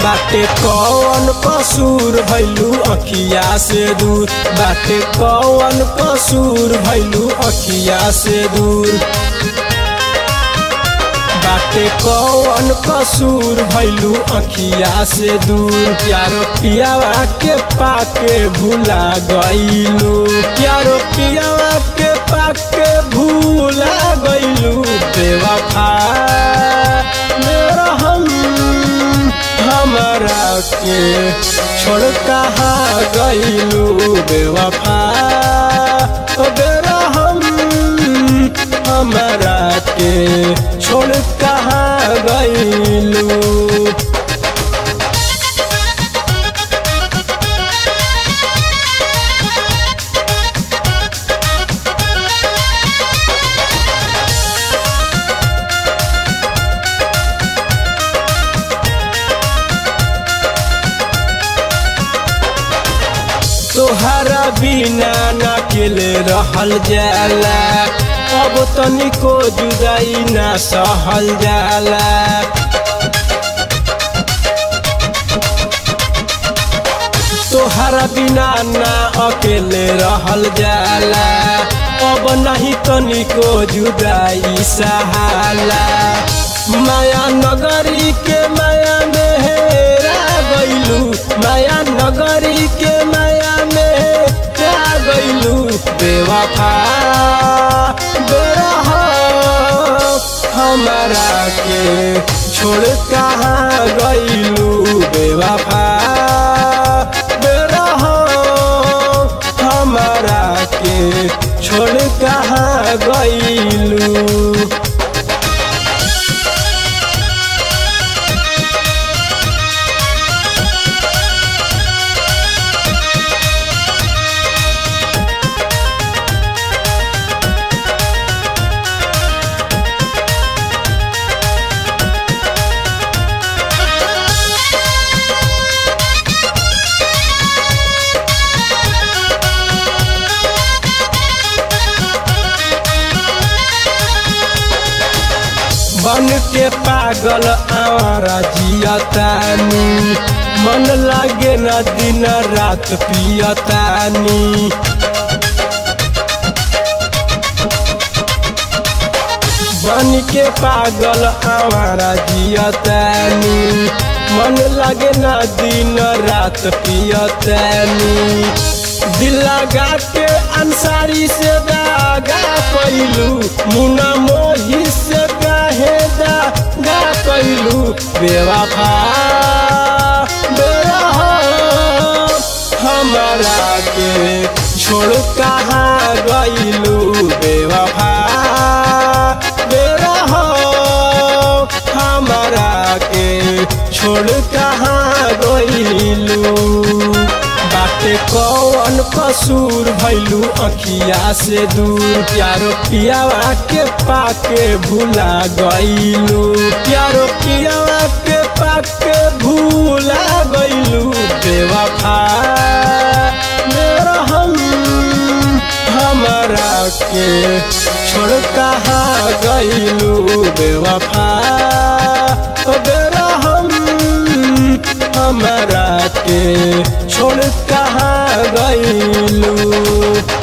बाटे कौन कसूर भैलू अखिया से दूर बाटे कौन कसूर भैलू अखिया से दूर बाटे कौन कसूर भैलू अखिया से दूर प्यारो पियावा के पाके भूला गईलू प्यारो पियावा के पाके भूला गईलू बेवफा मेरा हम हमरा के छोड़ कहाँ गईलू बेवफा ओ बेरा हम हमरा के छोड़ कहाँ गईलू तोहरा बिना न अकेले रहल जाला अब तनिको जुदाई ना सहल जाला तोहरा बिना ना अकेले रहल जाला अब नहीं तनिको जुदाई सहाला माया नगरी के माया में हेरा गईलू माया नगरी के माया में हेरा गईलू बेवफा बेरह हमारा के छोड़ कहाँ गईलू बेवफा बेरह हमारा के छोड़ कहाँ गईलू बन के पागल आवारा जियतानी मन लागे न दिन रात पियतानी बन के पागल आवारा जियतानी मन लागे न दिन रात पियतानी दिल लगा के अंसारी से दागा कैलू मुना मोही से काहे दागा कैलू बेवफा बेरह हमारा के छोड़ कहाँ गईलू बेवफा बेरह हमारा के छोड़ कहाँ गईलू बाटे कौन कसूर भैलू अखिया से दूर प्यारो पियावा के पाके भूला गईलू प्यारो पियावा के पाके भूला गईलू बेवफा मेरा हम हमरा के छोड़ कहाँ गईलू बेवफा ओ बेरा हम हमरा के छोड़ कहाँ गईलू